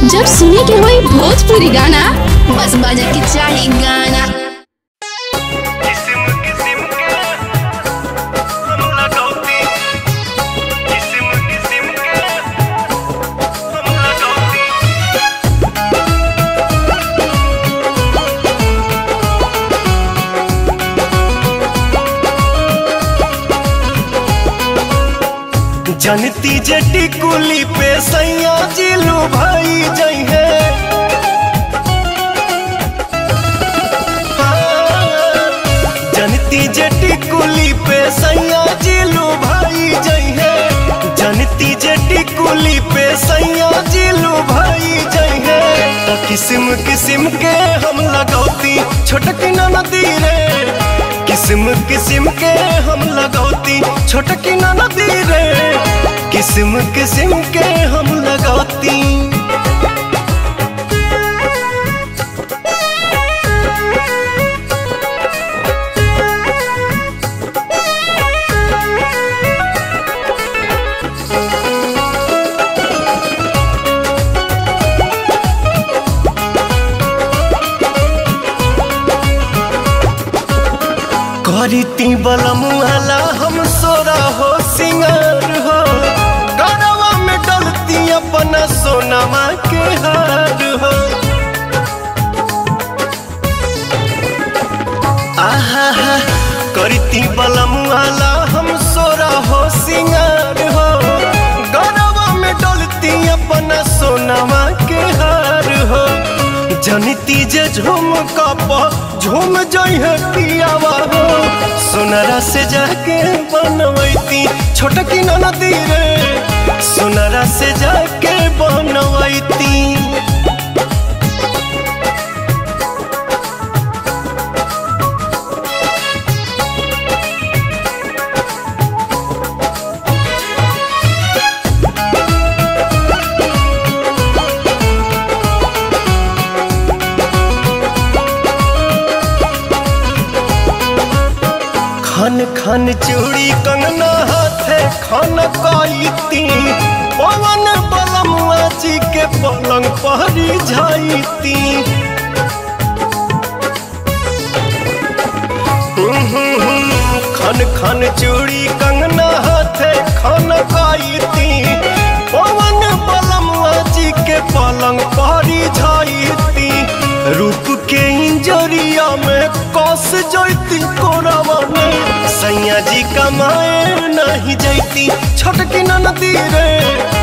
जब सुने के होई भोजपुरी गाना बस बजे के चाही गाना किस्म किस्म के हम लगौती किस्म किस्म के हम लगौती जनती जटी कुली पे सैया जिलू भाई जई है जनती जटी कुली पे सैया जिलू भाई जई है जनती जटी कुली पे सैया जिलू भाई जई है तो किस्म किस्म के हम लगौती छोटकी नदी रे किस्म किस्म के हम लगौती छोटकी नदी रे किस्म किस्म के हम लगौती करीती बलमुआला हम सोरा हो सिंगार हो गरवा में डलती अपना सोनमा के हार हो आहा हा करती बलमुआला हम सोरा हो सिंगार हो गरवा में डलती अपना सोनमा के हार हो जनिती जे झूम कप झूम जइहे पियावा हो सोनरा से जाके बनवैती छोटकी नदी रे सोनरा से जाके बनवैती खन खन चूड़ी कंगना हाथे खन काईती पवन बलमुआ जी के पलंग पहरी जाईती खन खन चूड़ी कंगना हाथे खन काईती पवन बलमुआ जी के पलंग पहरी जाईती रूप के इंजरिया में कस जैती कोरावा में सैया जी कमाए नहीं जैती छोटकी नदी रे